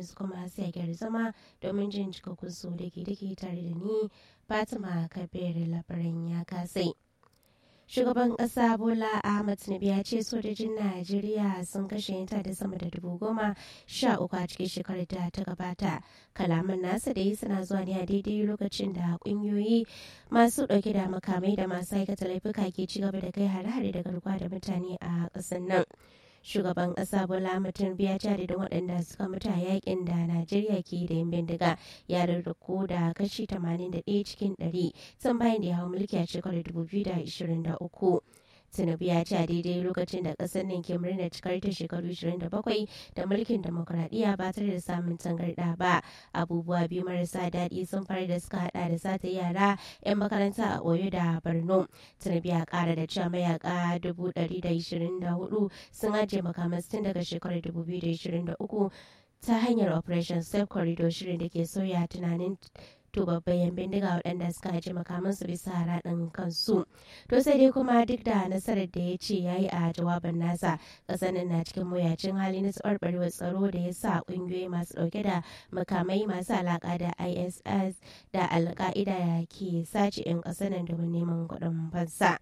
yanzu kuma sai a gyara zama domin jin cikakkun su da ke dake tare da ni fatima kabir labaran ya kasai shugaban kasa bola ahmad tinubu ya ce sojojin najeriya sun kashe yanta da sama da dubu goma sha uku a cikin shekarar da ta gabata kalaman nasa da yi suna zuwa ne a daidai lokacin da kungiyoyi masu dauke da makamai da masu aikata laifuka ke ci gaba da kai hare-hare da garkuwa da mutane a ƙasar nan shugaban kasa bola mutum biya jari da waɗanda suka mutu a yakin da najeriya ke da yin bindiga ya rarraku da kashi 81 cikin 100 tun bayan da ya hau mulki a shekarar 2023 tinubu ya ce a daidai lokacin da kasar nan ke murnar cikar ta shekaru 27 da mulkin demokuraɗiyya ba tare da samun tangarɗa ba abubuwa biyu marasa daɗi sun fara da suka hada da sata yara 'yan makaranta a oyo da borno tinubu ya kara da cewa mayaka 124 sun ajiye makamas tun daga shekarar 2023 ta hanyar operation safe corridor shirin da ke sauya tunanin to babban bindiga waɗanda suka haji makamansu bisa raɗin kansu to sai dai kuma duk da nasarar da ya ce ya yi a jawabin nasa ƙasar na cikin mawuyacin hali na tsabarbarewar tsaro da ya sa ƙungiyoyi masu ɗauke da makamai masu alaƙa da iss da alƙa'ida ke sace 'yan ƙasar nan domin neman kuɗin fansa.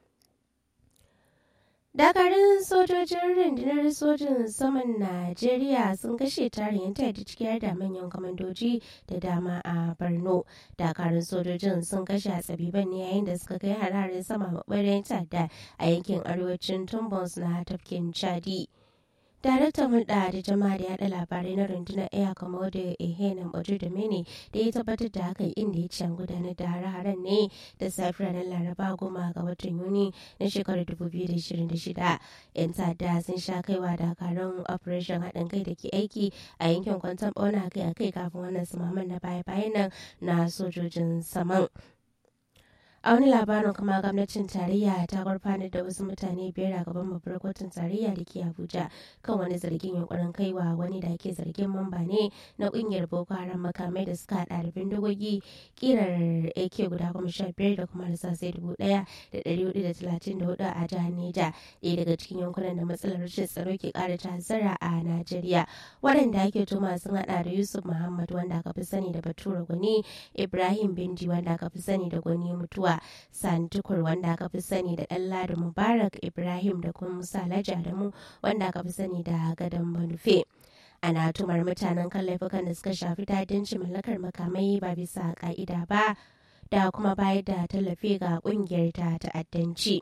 dakarun sojojin rundunar sojin saman najeriya sun kashe tarin da cikiyar da manyan kwamandoji da dama a borno dakarun sojojin sun kashe a tsabiban ne yayin da suka kai hararin sama maɓarin ta'adda a yankin arewacin tumbons na tafkin chadi daraktan hulɗa da jama'a da yaɗa labarai na rundunar air commodore ehenan ojo da mene da ya tabbatar da hakan inda ya ce gudanar da hare-haren ne da safiyar ranar laraba goma ga watan yuni na shekarar 2026 yan ta'adda sun sha kaiwa dakarun operation haɗin kai da ke aiki a yankin kwanton ɓauna kai a kai kafin wannan sumaman na baya-bayan nan na sojojin saman a wani labarin kuma gwamnatin tarayya ta gurfanar da wasu mutane biyar a gaban babbar kotun tarayya da ke abuja kan wani zargin yunkurin kaiwa wani da ke zargin mamba ne na kungiyar boko haram makamai da suka hada da bindigogi kirar ak guda goma sha biyar da kuma rasasai dubu daya da dari hudu da talatin da hudu a jihar neja ɗaya daga cikin yankunan da matsalar rashin tsaro ke kara ta'azzara a najeriya waɗanda ake tuma sun hada da yusuf muhammad wanda aka fi sani da bature gwani ibrahim bindi wanda aka fi sani da gwani mutuwa santukur wanda aka fi sani da ɗanladi mubarak ibrahim da kuma musa alhaji adamu wanda aka fi sani da gadon manufe ana tumar mutanen kan laifukan da suka shafi tadincin mallakar makamai ba bisa ka'ida ba da kuma bayar da tallafi ga kungiyar ta ta'addanci.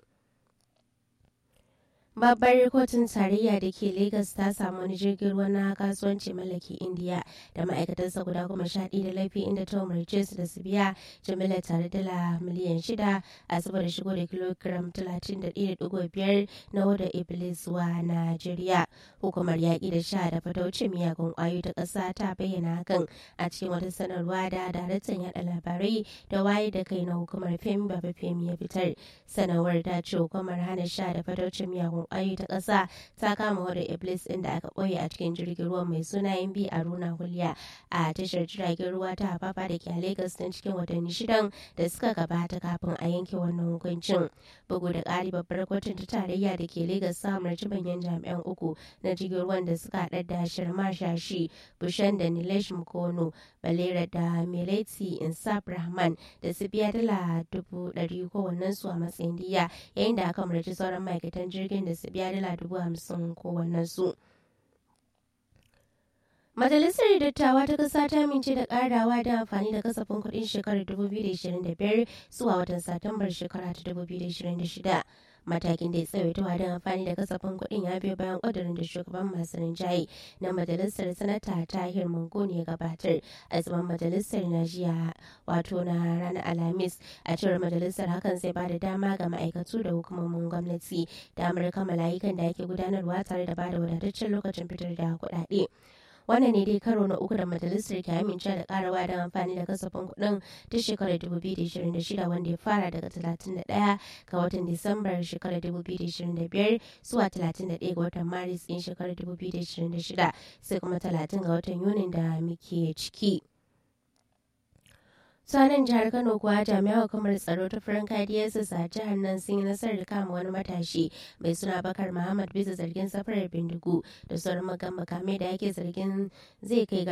babbar kotun tarayya da ke Legas ta samu wani jirgin ruwa na kasuwanci mallaki indiya da ma'aikatansa guda goma sha ɗaya da laifi inda ta umarce su da su biya jimila tare dala miliyan shida a saboda shigo da kilogiram talatin da ɗaya da ɗigo biyar na wadda iblis zuwa najeriya hukumar yaƙi da sha da fataucin miyagun ƙwayoyi ta ƙasa ta bayyana hakan a cikin wata sanarwa da daraktan yaɗa labarai da waye da kai na hukumar femi baba femi ya fitar sanarwar ta ce hukumar hana sha da fataucin miyagun kwayoyi ta ƙasa ta kama wadda iblis ɗin da aka ɓoye a cikin jirgin ruwa mai suna bi a runa hulya a tashar jiragen ruwa ta hafafa da ke a lagos ɗin cikin watanni shidan da suka gabata kafin a yanke wannan hukuncin bugu da ƙari babbar kotun ta tarayya da ke lagos ta umarci manyan jami'an uku na jirgin ruwan da suka haɗa da shirma shashi bushen da nilesh mukono balera da meleti insaf rahman da su biya dala dubu ɗari kowannensu a matsayin diya yayin da aka umarci sauran ma'aikatan jirgin da su biya dala dubu hamsin kowannen su. Majalisar Dattawa ta Ƙasa ta amince da ƙarawa da amfani da kasafin kuɗin shekarar 2025 zuwa watan Satumbar shekara ta 2026. Matakin da ya tsawaitawa don amfani da kasafin kuɗin ya biyo bayan ƙudurin da shugaban masu rinjaye na Majalisar Sanata Tahir Mungoni ya gabatar a zaman Majalisar na jiya wato na ranar Alhamis. A cewar Majalisar hakan zai ba da dama ga ma'aikatu da hukumomin gwamnati damar kammala ayyukan da ake gudanarwa tare da ba da wadataccen lokacin fitar da kuɗaɗe. wannan ne dai karo na uku da majalisar ke amince da karawa don amfani da kasafin kuɗin ta shekarar 2026 wanda ya fara daga 31 ga watan disambar shekarar 2025 zuwa 31 ga watan maris ɗin shekarar 2026 sai kuma 30 ga watan yunin da muke ciki. sanin jihar kano kuwa jami'an hukumar tsaro ta farin kadiyarsa a jihar nan sun yi nasarar kama wani matashi mai suna bakar muhammad bisa zargin safarar bindigu da sauran makamai da ake zargin zai kai